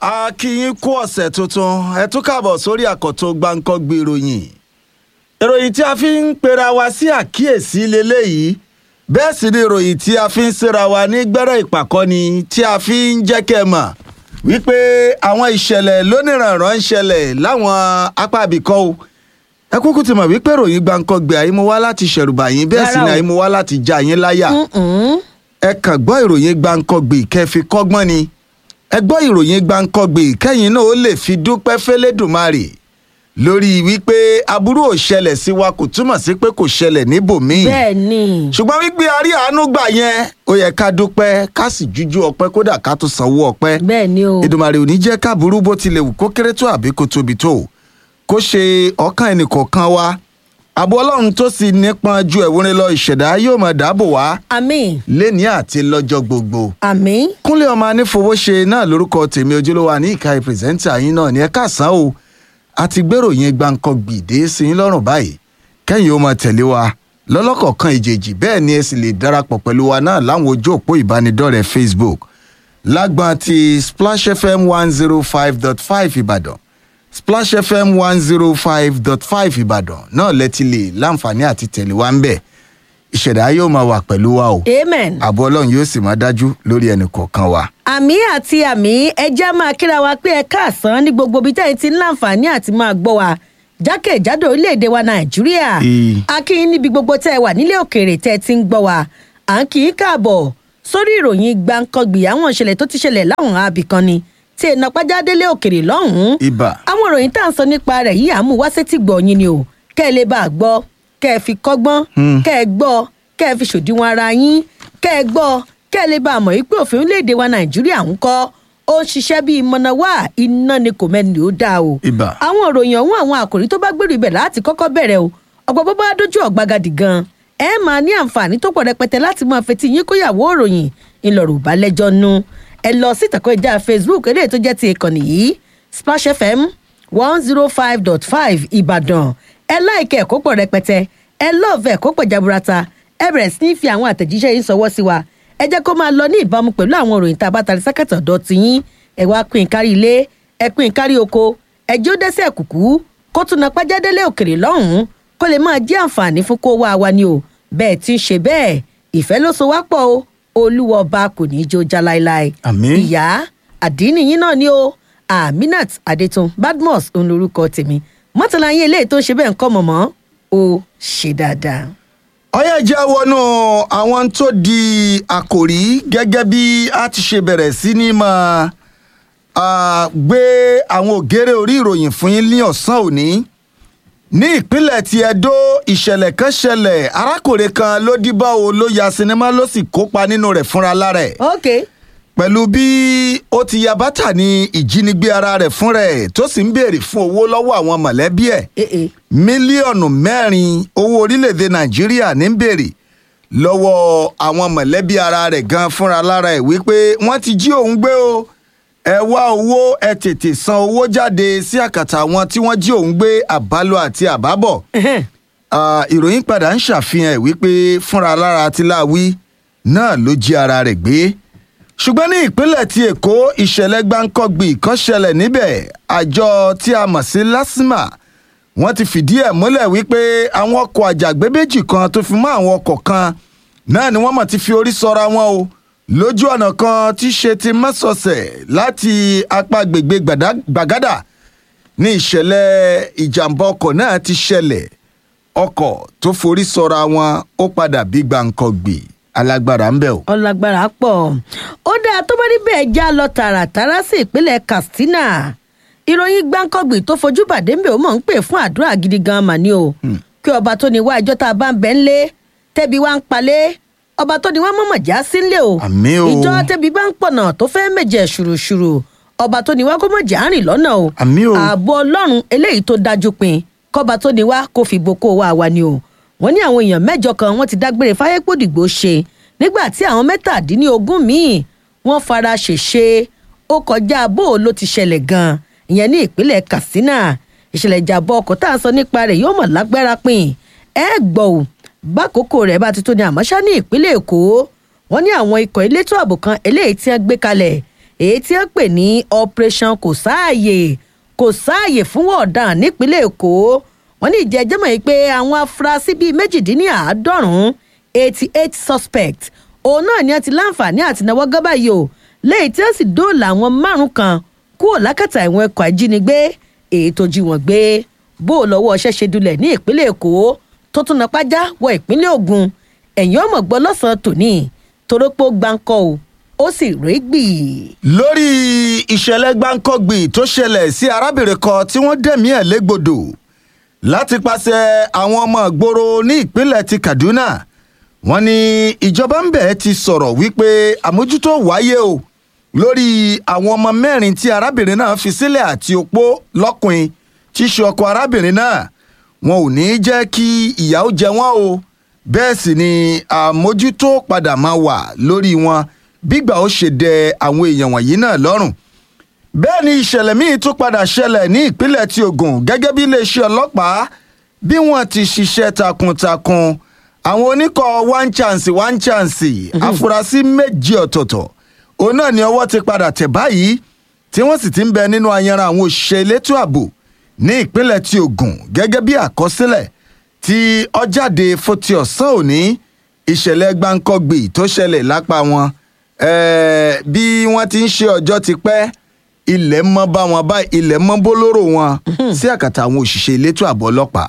a kí yín kú ọ̀sẹ̀ tuntun ẹ tún káàbọ̀ sórí àkọ́tún gbáǹkọ́gbé ìròyìn ìròyìn tí a fi ń pera wa sí àkíyèsí leléyìí bẹ́ẹ̀ sì ni ìròyìn tí a fi ń síra wa ní gbẹ́rẹ́ ìpàkọ́ni tí a fi ń jẹ́ kẹ́ ẹ mọ̀ wípé àwọn ìṣẹ̀lẹ̀ lóníranran ń ṣẹlẹ̀ láwọn apá ibìkan o ẹ kúkú ti mọ̀ wípé ìròyìn gbáǹkọ́gbé àyímú wá láti ṣẹ̀rùbà yín bẹ́ẹ̀ sì ni Rárá o. àyímú wá láti já yín láyà ẹ kàn gbọ́ ìròyìn gbáǹkọ́gbé kẹ́ fi kọ́gbọ́n ni ẹ gbọ́ ìròyìn gbáǹkọ́gbé kẹ́yìn náà ó lè fi dúpẹ́ fẹ́lẹ́dùmarè lórí wípé aburú ò ṣẹlẹ̀ sí wa kò túmọ̀ sí pé kò ṣẹlẹ̀ níbòmíì bẹ́ẹ̀ ni ṣùgbọ́n wípé a rí àánú gbà yẹn ó yẹ ká dúpẹ́ ká sì jújú ọpẹ́ kódà ká tó sanwó ọpẹ́ bẹ́ẹ̀ ni o Èdùmàrè ò ní jẹ́ káàbùrú bó tilẹ̀ wù kó kéré tó àbí kó tóbi tó kó ṣe ọkàn ẹnìkọ̀ọ̀kan wa àbọ̀ ọlọ́run tó sì nípọn ju ẹ̀wúrin lọ ìṣẹ̀dá yóò máa dáàbò wá àmín léni àti lọ́jọ́ gbogbo àmín kúnlé ọmọ anífowóṣe náà lórúkọ tèmi ojúlówó àní ìka pírẹsẹ́ńtà yín náà ní ẹ káàsán o àti gbèròyìn gbàǹkan gbìdé sí yín lọ́rùn báyìí kẹ́yìn ó máa tẹ̀lé wa lọ́lọ́kọ̀ọ̀kan ìjèjì bẹ́ẹ̀ ni ẹ sì lè darapọ̀ pẹ̀lú wa náà láwọn ojú òpó ìbánidọ́rẹ̀ẹ́ facebook lágbọ́n ti splash fm one zero five dot five ìbàdàn splash fm one zero five dot five ìbàdàn náà lẹ́tí lè láǹfààní àti tẹ̀lé wa ń bẹ̀ ìṣẹ̀dá yóò máa wà pẹ̀lú wa o amen ààbò ọlọ́run yóò sì máa dájú lórí ẹnì kọ̀ọ̀kan wa. àmì àti àmì ẹjẹ́ máa kíra wa pé ẹ káàsán ní gbogbo ibi tẹ́yìn ti ń láǹfààní àti máa gbọ́ wa jákèjádò orílẹ̀-èdè wa nàìjíríà Ee. a kí yín níbi gbogbo tẹ́ ẹ wà nílé òkèèrè tẹ́ ẹ ti ń gbọ́ wa à ń kí í káàbọ̀ sórí ìròyìn gbàǹkangbì àwọn ìṣẹ̀lẹ̀ tó ti ṣẹlẹ̀ láwọn abìkan ni tí èèyàn pàjá délé òkèèrè lọ́hùn-ún ibà àwọn ìròyìn tá à ń sọ nípa rẹ̀ yìí àmú wá sétí gbọ̀ yín ni o kẹ́ ẹ lè bá a gbọ́ kẹ́ ẹ fi kọ́gbọ́n kẹ́ ẹ gbọ́ kẹ́ ẹ fi ṣòdiwọ̀n ara yín kẹ́ ẹ gbọ́ kẹ́ ẹ lè bá a mọ̀ wípé òfin orílẹ̀-èdè wa nàìjíríà ń kọ́ ó ń ṣiṣẹ́ bíi mọ̀nàwá iná ni kò mẹ́ni ó dáa o. Ibà. àwọn ìròyìn ọ̀hún àwọn àkòrí tó bá gbèrú ibẹ̀ láti kọ́kọ́ bẹ̀rẹ̀ o ọ̀pọ̀ bó bá dójú ọ̀gbagadì gan ẹ máa ní àǹfààní tó pọ̀ rẹpẹtẹ láti máa fetí yín kóyàwó ìròyìn ńlọrọ̀ bá lẹ́jọ́ nu ẹ lọ sí ìtàkùn ìjà facebook eléyìí tó jẹ́ ti ìkànnì yìí splash fm one zero five dot five ìbàdàn ẹ láìkẹ́ ẹ̀kọ́ pọ̀ rẹpẹtẹ ẹ lọ́ọ̀fẹ́ ẹ̀kọ́ pọ̀ jaburata ẹ bẹ̀rẹ̀ sí ní fi àwọn àtẹ̀jíṣẹ́ yín sọwọ́ sí wa ẹ jẹ́ kó máa lọ ní ìbámu pẹ̀lú àwọn òròyìn tá a bá tari sákàtà ọ̀dọ́ ti yín ẹ wá pín in kárí ilé ẹ pín in kárí oko ẹ jó dẹ́sẹ̀ kùkú kó tún na pàjádélé òkèrè lọ́hùn-ún kó lè máa jẹ́ àǹfààní fún kó wá wa ni o bẹ́ẹ̀ tí ń ṣe bẹ́ẹ̀ ìfẹ́ ló so wá pọ̀ o olúwa ọba kò ní í jó já láéláé Àmín. ìyá àdínì yín náà ni o aminat adetun badmus òun lorúkọ tèmi mọ́tàlá yín eléyìí tó ń ṣe bẹ́ẹ̀ ń kọ́ mọ̀mọ́ ó ṣe dáadáa. ọyẹ jẹ́ wọnú àwọn tó di àkòrí gẹ́gẹ́ bí a ti ṣe bẹ̀rẹ̀ sí ní máa ah, gbé àwọn ògèrè orí ìròyìn fún yín ní ọ̀sán òní ní ìpínlẹ̀ ti Ẹdó ìṣẹ̀lẹ̀ kan ṣẹlẹ̀ arákùnrin kan ló díbà o ló ya sinimá ló sì kópa nínú rẹ̀ fúnra lára ẹ̀ ok pẹ̀lú bí ó ti ya bàtà ní ìjínigbé ara rẹ̀ fún rẹ̀ tó sì ń béèrè fún owó lọ́wọ́ àwọn mọ̀lẹ́bí ẹ̀ ee eh, mílíọ̀nù mẹ́rin owó orílẹ̀-èdè nàìjíríà ní ń béèrè lọ́wọ́ àwọn mọ̀lẹ́bí ara rẹ̀ gan fúnra lára ẹ̀ wípé wọ́n ti jí òun gbé o ẹ wá owó ẹ tètè san owó jáde sí àkàtà àwọn tí wọ́n jí òun gbé àbálò àti àbábọ̀ ẹhẹ́n, Ah, ìròyìn padà ń ṣàfihàn ẹ̀ wípé fúnra lára tiláwí náà ló jí ara rẹ̀ gbé ṣùgbọ́n ní ìpínlẹ̀ ti èkó ìṣẹ̀lẹ̀ gbáǹkọ́gbì kan ṣẹlẹ̀ níbẹ̀ àjọ tí a mọ̀ sí lásìmà wọ́n ti fìdí ẹ̀ múlẹ̀ wípé àwọn ọkọ̀ àjàgbé méjì kan tó fi mọ́ àwọn ọkọ̀ kan náà ni wọ́n mọ̀ ti fi orí sọra wọn o lójú ọ̀nà kan tí ṣe ti mọ́sọ̀ọ̀sẹ̀ láti apá gbègbè Gbàdá- gbàgádà ní ìṣẹ̀lẹ̀ ìjàmbá ọkọ̀ náà ti ṣẹlẹ̀ ọkọ̀ tó forí sọra wọn ó padà bí gbàǹkangbì alágbára ń bẹ̀ o. ọlágbára pọ̀ ó dáa tó bá rí bẹ́ẹ̀ já lọ tààràtàrà sí ìpínlẹ̀ katsina ìròyìn gbáǹkọ́gbì tó fojú bàdé ń bẹ̀ ó mọ̀ ń pè fún àdúrà gidi gan mà ní o kí ọba tó ní wá ẹjọ́ tá a bá ń bẹ́ ń lé tẹ́bi wá ń palẹ̀ ọba tó ní wá mọ̀mọ̀ já sílé o Àmín o. ìjọ tẹ́bi bá ń pọ̀nà tó fẹ́ méje ṣùrùṣùrù ọba tó ní wá kó mọ̀ já rìn lọ́nà o Àmín o. ààbò ọlọ́run eléyìí tó dájú pin kọ́ba tó ní wá kó fi boko wá wa ni o wọ́n ní àwọn èèyàn mẹ́jọ kan wọ́n ti dágbére fáyépòdìgbò ṣe nígbà tí àwọn mẹ́tàdínlógún míì wọ́n fara ṣèṣe ó kọjá bó o ló ti ṣẹlẹ̀ gan-an ìyẹn ní ìpínlẹ̀ katsina ìṣẹ̀lẹ̀ ìjàmbá ọkọ̀ tá à ń sọ nípa rẹ̀ yóò mọ̀ lágbára pin ẹ gbọ́ ò bákòókò rẹ̀ bá ti tó ní àmọ́ṣá ní ìpínlẹ̀ èkó wọ́n ní àwọn ikọ̀ elétò ààbò kan eléyìí tí wọ́n gbé kalẹ̀ èyí tí wọ́n pè ní operation kò sáàyè kò sáàyè fún ọ̀daràn nípínlẹ̀ èkó wọ́n ní ìjẹ́jẹ́ mọ̀ yìí pé àwọn afurasí bíi méjìdínláàádọ́rùn-ún eighty eight suspect òun náà ni wọ́n ti láǹfààní àti náwó gábà yìí o lẹ́yìn tí wọ́n sì dóòlà àwọn márùn kan kúrò lákàtà ìwọ̀n ẹ̀kọ́ ajínigbé èyí tó jí wọn gbé bó o lọ́wọ́ ọṣẹ́ ṣe dulẹ̀ ní ìpínlẹ̀ èkó tó tún na pájá wọ ìpínlẹ̀ ògùn ẹ̀yìn ọmọ gbọ́ lọ́sàn-án tòní torópó gbáǹkọ́ o ó sì régbì. lórí ìṣẹ̀lẹ̀ gbáǹkọ́gbì tó ṣẹlẹ̀ sí arábìnrin kan tí wọ́n dẹ̀mí ẹ̀ légbodò láti pàṣẹ àwọn ọmọ ìgboro ní ìpínlẹ̀ ti kaduna wọ́n ní ìjọba ń bẹ̀ ti sọ̀rọ̀ wípé àmójútó wáyé o lórí àwọn ọmọ mẹ́rin tí arábìnrin náà fi sílẹ̀ àti opó lọ́kùnrin tí í ṣe ọkọ arábìnrin náà wọn ò ní jẹ́ kí ìyà ó jẹ wọ́n o bẹ́ẹ̀ sì ni àmójútó padà máa wà lórí wọn bígbà ó ṣe dẹ àwọn èèyàn wọ̀nyí náà lọ́rùn bẹ́ẹ̀ ni ìṣẹ̀lẹ̀ míì tún padà ṣẹlẹ̀ ní ìpínlẹ̀ ti ogun gẹ́gẹ́ bí iléeṣẹ́ ọlọ́pàá bí wọ́n ti ṣiṣẹ́ takuntakun àwọn oníkọ̀ one chance one chance afurasí méjì ọ̀tọ̀ọ̀tọ̀ òun náà ni ọwọ́ ti padà tẹ̀ báyìí tí wọ́n sì ti ń bẹ nínú ayanran àwọn òṣìṣẹ́ elétò ààbò ní ìpínlẹ̀ ti ogun gẹ́gẹ́ bí àkọsílẹ̀ tí ọjáde foti ọ̀sán òní ìṣẹ̀lẹ̀ gbáǹkọ́gbì tó ṣẹlẹ̀ lápá wọn ẹ̀ẹ́ bí wọ́n ti ń ṣe ọjọ́ ti pẹ́ ilẹ̀ mọ́ bá wọn báyìí ilẹ̀ mọ́ bólóró wọn sí àkàtà àwọn òṣìṣẹ́ elétò ààbò ọlọ́pàá.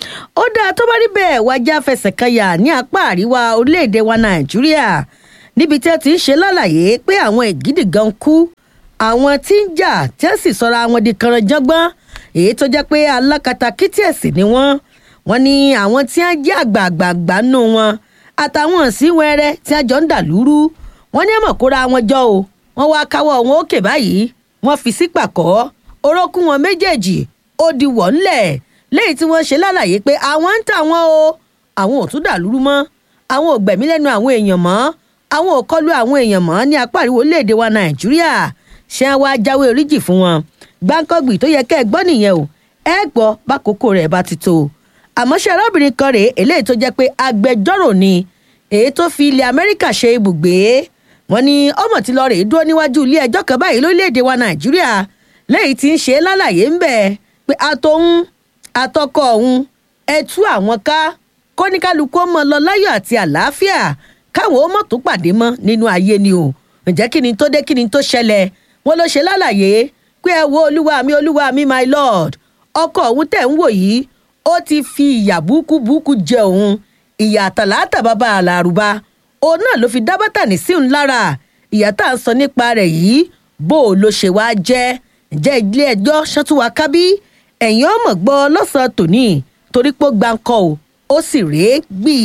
ó dáa tó bá rí bẹ́ẹ̀ wájà fẹsẹ̀ kanyà ní apá àríwá orílẹ̀-èdè wa nàìjíríà níbi tí wọ́n ti ń ṣe lálàyé pé àwọn ìgídì gan kú àwọn tí ń jà tí wọ́n sì sọra wọn di kànrànjọ́gbọ́n èyí tó jẹ́ pé alákatakítí ẹ̀sìn ni wọ́n wọ́n ní àwọn tí wọ́n jẹ́ àgbààgbà nù wọn àtàwọn sí wẹ́rẹ́ tí wọ́n jọ ń dà lúrú wọ́n ní ẹ̀mọ̀ kóra wọn jọ o wọ́n wá káwọ́ wọn òkè báyìí wọ́n fi sí pàkọ́ orókún wọn méjèèjì ó di wọ̀ ńlẹ̀ lẹ́yìn tí wọ́n ṣe lálàyé pé àwọn ń tà wọ́n o àwọn ò tún dà lúrú mọ́ àwọn ò gbẹ̀mí lẹ́nu àwọn èèyàn mọ́ àwọn ò kọlu àwọn èèyàn mọ́ ní apá àríwó léde wa nàìjíríà ṣé wọn wá jáwé oríjì fún wọn gbáǹkọ́gbì tó yẹ kẹ́ ẹ gbọ́ nìyẹn o ẹ gbọ́ bákòókò rẹ̀ bá ti tó àmọ́ ṣe arábìnrin kan rèé eléyìí tó jẹ́ pé agbẹjọ́rò ni èyí tó fi ilẹ̀ amẹ́ríkà ṣe ibùgbé wọn ní ọmọ tí lọ rèé dúró níwájú ilé ẹjọ́ kan báyìí lórílẹ̀‐èdè wa nàìjíríà lẹ́yìn tí ń ṣe lálàyé ń bẹ̀ pé àtòun àtọkọ òun ẹ tú àwọn ká kóníkálukú ọmọ lọ láyọ̀ àti àlàáfíà káwọn ó mọ̀ tó pàdé mọ́ nínú ayé ni o ǹjẹ́ kí ni tó dé kí ni tó ṣẹlẹ̀ wọn ló ṣe lálàyé pé ẹ wo olúwa mi olúwa mi my lord ọkọ òun tẹ̀ ń wò yìí ó ti fi ìyà búkúbúkú jẹ òun ìyà àtàlátà bàbá àlàrúbá òun náà ló fi dá bátànì sí òun lára ìyà tá à ń sọ nípa rẹ̀ yìí bó o ló ṣe wáá jẹ́ ǹjẹ́ ilé ẹjọ́ ṣọ́túnwá kábí ẹ̀yìn ọmọ gbọ́ lọ́sàn-án tòní torí pé ó gbáǹkọ́ o ó sì rèé gbì.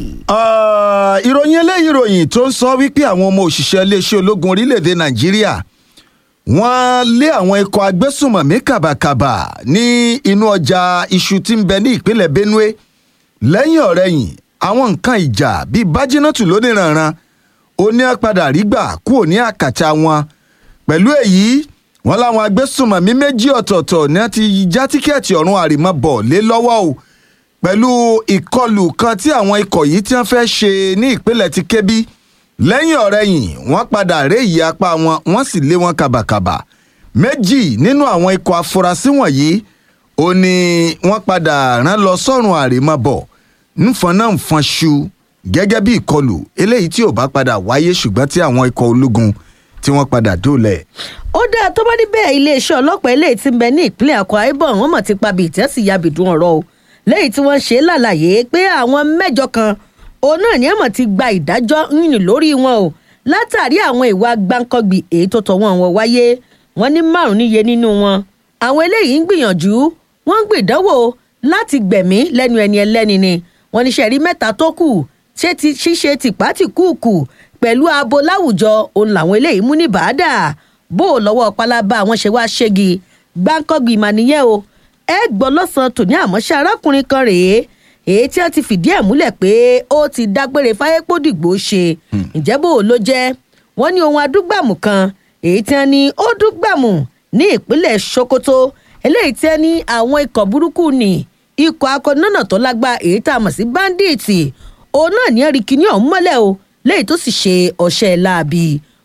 ìròyìn eléyìí ìròyìn tó ń sọ wípé àwọn ọmọ òṣìṣẹ́ iléeṣẹ́ ológun orílẹ̀-èdè nàìjíríà wọ́n lé àwọn ikọ̀ agbésùmọ̀mí kàbàkàbà ní inú ọjà iṣu tí ń bẹ ní ìpínlẹ̀ benue lẹ́yìn ọ̀rẹ́yìn àwọn nǹkan ìjà bíi bájínátù lóníranran oní padà rí gbà kúrò ní àkàtà wọn pẹ̀lú èyí wọ́n láwọn agbésùmọ̀mí méjì ọ̀tọ̀ọ̀tọ̀ ní wọ́n ti já tíkẹ́ẹ̀tì ọ̀run àrèmabọ̀ lé lọ́wọ́ o pẹ̀lú ìkọlù kan tí àwọn ikọ̀ yìí tí wọ́n fẹ́ ṣe ní ìpínlẹ̀ ti kébí lẹ́yìn ọ̀rẹ́yìn wọ́n padà ré ìyí apá wọn wọ́n sì lé wọn kàbàkàbà méjì nínú àwọn ikọ̀ afurasí wọ̀nyí ó ní wọ́n padà rán lọ sọ́run àrèmabọ̀ nfọn náà nfọn ṣu gẹ́gẹ́ bí ìkọlù eléyìí tí ò bá padà wáyé ṣùgbọ́n tí àwọn ikọ̀ ológun tí wọ́n padà dóòlẹ̀. ó dáa tó bá níbẹ̀ iléeṣẹ́ ọlọ́pàá eléyìí ti ń bẹ ní ìpínlẹ̀ akwa ibom wọ́n mọ̀ ti pa bíi ìtẹ́sí yabìdún ọ̀rọ̀ o lẹ́yìn tí wọ́n ṣe lálàyé pé àwọn mẹ́jọ kan òun náà ní àmọ̀ ti gba ìdájọ́ yìnyín lórí wọn o látàrí àwọn ìwà gbáǹkọ́gbì èyí tó tọ̀ wọ́n wọn wáyé wọ́n ní márùn níye nínú wọn àwọn eléyìí ń gbìyànjú wọ́n ń gbìdánwò láti gbẹ̀mí lẹ́nu ẹni ẹlẹ́ni ni wọ́n ní sẹ́rí mẹ́ta tó kù ṣé ti ṣíṣe tìpátìkúùkù pẹ̀lú abo láwùjọ òun làwọn eléyìí mú ní bàádà bó o lọ́wọ́ pálábá àwọn ṣe wá ṣégi gbáǹkọ́gbì mà nìyẹn o ẹ gbọ́ lọ́sàn-án tòní àmọ́ṣẹ́ arákùnrin kan rèé èyí tí wọ́n ti fìdí ẹ̀ múlẹ̀ pé ó ti dágbére fáyépódìgbò ṣe ǹjẹ́ bó o ló jẹ́ wọ́n ní ohun adúgbàmù kan èyí tí wọ́n ní ó dúgbàmù ní ìpínlẹ̀ sokoto eléyìí tí wọ́n ní àwọn ikọ̀ burúkú ni ikọ̀ akọ̀nọ́nà tó lágbá èyí tá a mọ̀ sí báńdíìtì òun náà ní ẹ̀rí kìíní ọ̀hún mọ́lẹ̀ o léyìí tó sì ṣe ọ̀ṣẹ́ láabi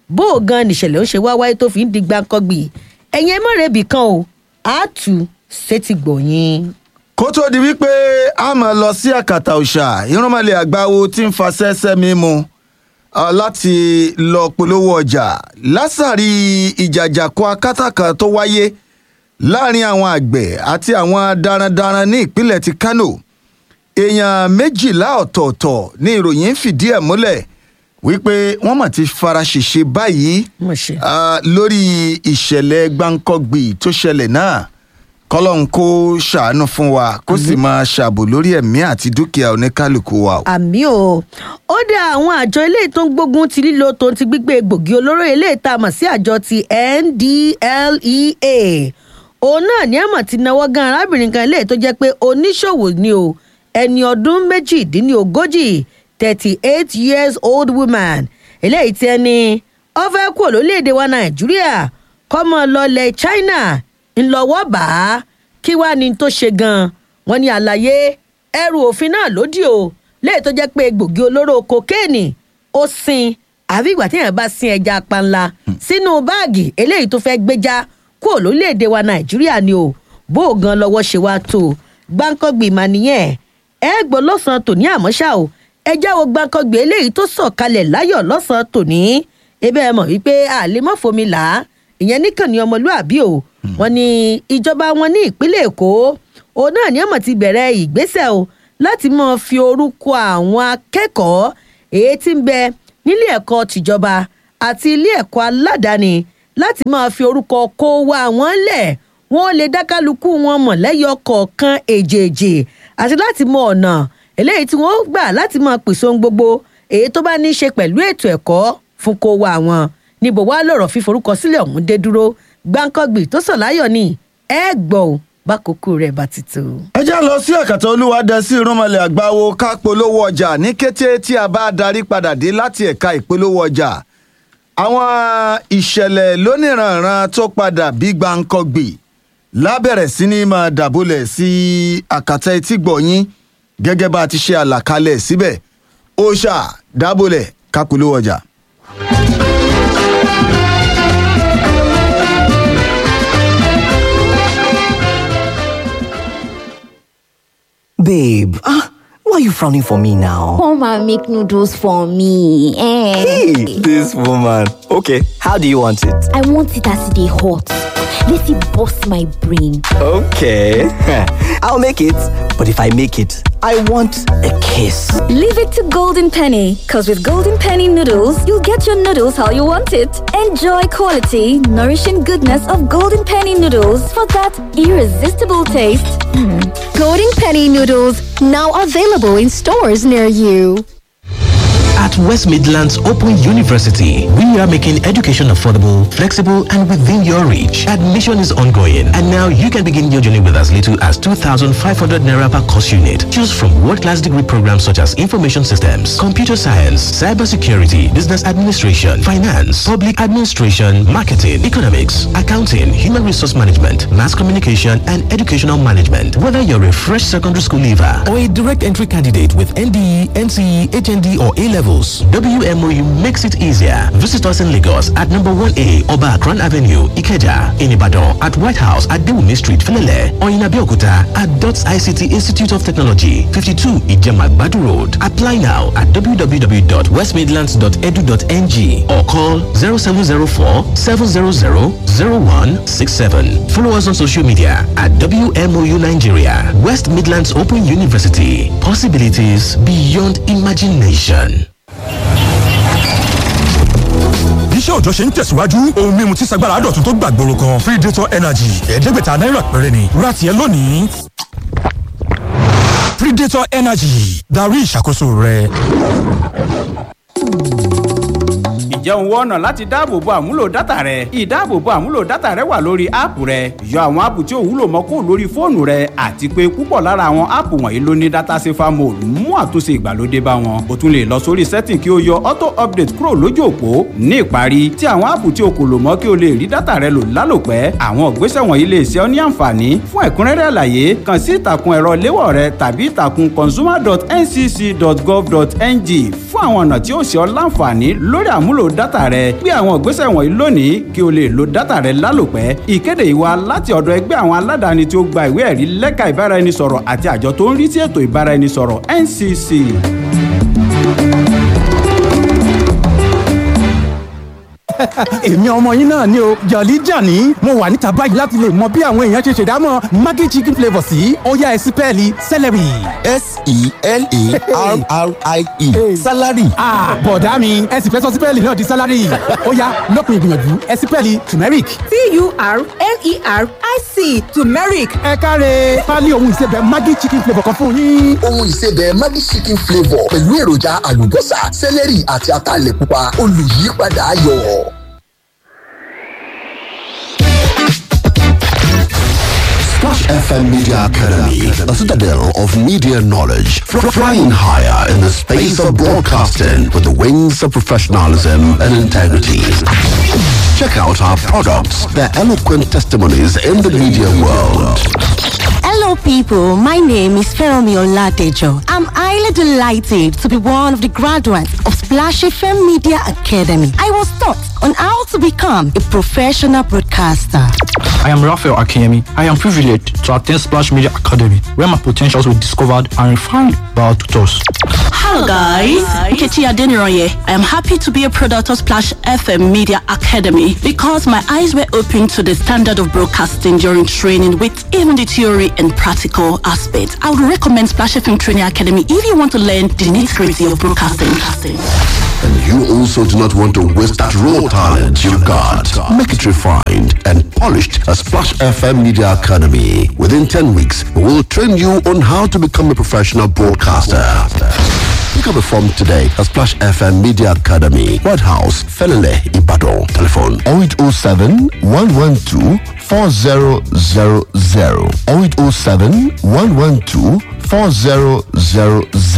bó o gan nìṣẹ̀lẹ̀ ó ṣe wá wáyé tó fi ń di gbàǹkangbì ẹ̀yin ẹ mọ̀rẹ́bì kan o àátú sétí gbòyìn. kó tó di wípé a máa lọ sí àkàtà òòṣà irúnmọ̀lẹ̀ àgbáwo tí ń fa sẹ́sẹ́ mímu uh, láti lọ polówó ọjà lásàrí ìjàjàkọ akátàkà tó wáyé láàrin àwọn àgbẹ̀ àti àwọn darandaran ní ìpínlẹ̀ ti kano èèyàn méjìlá ọ̀tọ̀ọ̀tọ̀ ní ìròyìn fìdí ẹ̀ múlẹ̀ wípé wọ́n mà ti fara ṣèṣe báyìí mo ṣe. uh, lórí ìṣẹ̀lẹ̀ gbáǹkọ́gbì tó ṣẹlẹ̀ náà kọ́lọ́n kó ṣàánú fún wa kó sì máa ṣàbò lórí ẹ̀mí àti dúkìá oníkálukú wa. o. àmì o ó dá àwọn àjọ eléyìí tó ń gbógun ti lílo tó ń ti gbígbé egbògi olóró eléyìí tá a mọ̀ sí àjọ ti ndlea òun náà ní àmọ̀ ti náwó gan arábìnrin kan eléyìí tó jẹ́ pé oníṣòwò ni o ẹni ọdún méjìdínlógójì thirty eight years old woman eléyìí tí ẹni ó fẹ́ kúrò lórílẹ̀‐èdè wa nàìjíríà kọ́mọ lọ́lẹ̀ china ńlọ́wọ́ bá a kí wàá ní tó ṣe gan-an wọ́n ní àlàyé ẹrù òfin náà lódì o léyìí tó jẹ́ pé egbògi olóró kokéènì ó sin àbí ìgbà téèyàn bá sin ẹja panla sínú báàgì eléyìí tó fẹ́ gbéjà kúrò lórílẹ̀‐èdè wa nàìjíríà ni o bó o gan lọ́wọ́ ṣe wá tó gbáǹkọ́gbì mà nìyẹn ẹ gbọ́ lọ́sàn-án tòní àmọ́ ṣá o ẹ jáwọ́ gbáǹkọ́gbì eléyìí tó sọ̀kalẹ̀ láyọ̀ lọ́sàn-án tòní ebe ẹ mọ̀ wípé àlemọ́fomi là á ìyẹn níkànnì ọmọlúàbí o wọn ní ìjọba wọn ní ìpínlẹ̀ èkó òun náà ní ọmọ ti bẹ̀rẹ̀ ìgbésẹ̀ o láti máa fi orúkọ àwọn akẹ́kọ̀ọ́ èyí tí ń bẹ nílé ẹ̀kọ́ tìjọba àti ilé ẹ̀kọ́ aládàáni láti máa fi orúkọ kó wa wọn lẹ̀ wọ́n lè dákàlùkù wọn mọ̀ lẹ́yọ kọ̀ọ̀kan èjèèjì àti láti mọ ọ̀nà eléyìí tí wọ́n gbà láti máa pèsè ohun gbogbo èyí tó bá ní í ṣe pẹ̀lú ètò ẹ̀kọ́ fún kó wa wọn níbo wá lọ̀rọ̀ fíforúkọ sílẹ̀ ọ̀hún dé dúró gbáǹkọ́gbì tó sọ̀ láyọ̀ ni ẹ gbọ́ ò bákòókò rẹ̀ bá ti tó. ẹ já lọ sí àkàtà olúwadẹ́sí irúnmọlẹ̀ àgbáwo ká polówó ọjà ní kété tí a bá darí padà dé láti ẹ̀ka ìpolówó ọjà àwọn ìṣẹ̀lẹ̀ lóníranran tó padà bí gbáǹkọ́gbì lábẹ̀rẹ̀ sí ní máa dàbólẹ̀ sí àkàtà etí gbọ̀nyín gẹ́gẹ́ bá a ti ṣe àlàkalẹ̀ síbẹ̀ ó ṣà dábòlẹ̀ ká polówó ọjà. Babe, ah, why are you frowning for me now? Come and make noodles for me. Eh. Hey, this woman. Okay, how do you want it? I want it as they hot. Let it bust my brain. Okay, I'll make it. But if I make it, I want a kiss. Leave it to Golden Penny, because with Golden Penny noodles, you'll get your noodles how you want it. Enjoy quality, nourishing goodness of Golden Penny noodles for that irresistible taste. Golden Penny noodles now available in stores near you. At West Midlands Open University, we are making education affordable, flexible, and within your reach. Admission is ongoing, and now you can begin your journey with as little as 2,500 naira per course unit. Choose from world-class degree programs such as information systems, computer science, cybersecurity, business administration, finance, public administration, marketing, economics, accounting, human resource management, mass communication, and educational management. Whether you're a fresh secondary school leaver or a direct entry candidate with NDE, NCE, HND, or A levels, WMOU makes it easier. Visit us in Lagos at number 1A Oba Akran Avenue, Ikeja, in Ibadan, at White House at Dewumi Street, Filele, or in Abeokuta at DOTS ICT Institute of Technology, 52 Ijema Badu Road. Apply now at www.westmidlands.edu.ng or call 0704 700 0167. Follow us on social media at WMOU Nigeria, West Midlands Open University. Possibilities beyond imagination. iṣẹ́ òòjọ́ ṣe ń tẹ̀síwájú ohun mímu tí sagbára dọ̀tun tó gbàgbóró kan free dator energy ẹ̀ẹ́dẹ́gbẹ̀ta náírà péré ni ra tiẹ̀ lónìí. predator energy darí ìṣàkóso rẹ. ǹjẹ́ òun wọ́n ọ̀nà láti dáàbòbo àmúlò dátà rẹ ìdáàbòbo àmúlò dátà rẹ wà lórí áàpù rẹ yọ àwọn áàpù tí ò wúlò mọ́ kó lórí fóònù rẹ àti pé púpọ̀ lára àwọn áàpù wọ̀nyí ló ní dátà safer mode mú àtúnṣe ìgbàlódé bá wọn o tún lè lọ sórí setting kí o yọ auto update kúrò lójú òpó ní ìparí tí àwọn áàpù tí o kò lò mọ́ kí o lè rí dátà rẹ lò lálòpẹ́ àwọn ìgbésẹ̀ wọ̀nyí lè ṣe ọ́ ní àǹfààní fún ẹ̀kúnrẹ́rẹ́ àlàyé kàn sí ìtàkùn ẹ̀rọ léwọ̀ rẹ tàbí ìtàkùn consumer.ncc.gov.ng fún àwọn ọ̀nà tí ó ṣe ọ́ láǹfààní lórí àmúlò àmúlò dátà rẹ gbé àwọn ìgbésẹ̀ wọ̀nyí lónìí kí o lè lo dátà rẹ lálòpẹ́ ìkéde ìwà láti ọ̀dọ̀ ẹgbẹ́ àwọn aládàáni tí ó gba ìwé ẹ̀rí lẹ́ka ìbáraẹnisọ̀rọ̀ àti àjọ tó ń rí sí ètò ìbáraẹnisọ̀rọ̀ ncc. èmi ọmọ yín náà ni o jọ̀lí jàní mo wà níta báyìí láti lè mọ bí àwọn èèyàn ṣe ṣèdámọ̀ maggi chicken flavour sí ọ̀yá ẹ̀sìn pẹ́ẹ́lí celery. s-e-l-a-r-r-i-e salary. bọ̀dá mi ẹ̀sìn fẹ́ sọ sí pẹ́ẹ́lì náà di salary ọ̀yá lópin ìgbìyànjú ẹ̀sìn pẹ́ẹ́lì turmeric. t-u-r-m-e-r-i-c turmeric. ẹ káre pálí ohun ìsebẹ̀ maggi chicken flavour kan fún yín. ohun ìsebẹ̀ maggi chicken flavour pẹ̀lú èròjà àlùbọ́sà celery àti ataalẹ̀ pupa olùyípadà ayọ̀. Splash FM Media Academy, a citadel of media knowledge, fr- flying higher in the space of broadcasting with the wings of professionalism and integrity. Check out our products, their eloquent testimonies in the media world. Hello, people. My name is Feromi Oladejo. I'm highly delighted to be one of the graduates of Splash FM Media Academy. I was taught on how to become a professional broadcaster. I am Raphael Akemi. I am privileged to attend Splash Media Academy, where my potentials were discovered and refined by our tutors. Hello guys, Nkechi Adeniroye. I am happy to be a product of Splash FM Media Academy because my eyes were opened to the standard of broadcasting during training with even the theory and practical aspects. I would recommend Splash FM Training Academy if you want to learn the nitty-gritty of broadcasting. And you also do not want to waste that raw talent you've got. Make it refined and polished at Splash FM Media Academy. Within 10 weeks, we will train you on how to become a professional broadcaster. Pick up a form today at Splash FM Media Academy, White House, Felele, Ibadan. Telephone 0807 112 4000 0807 112 4000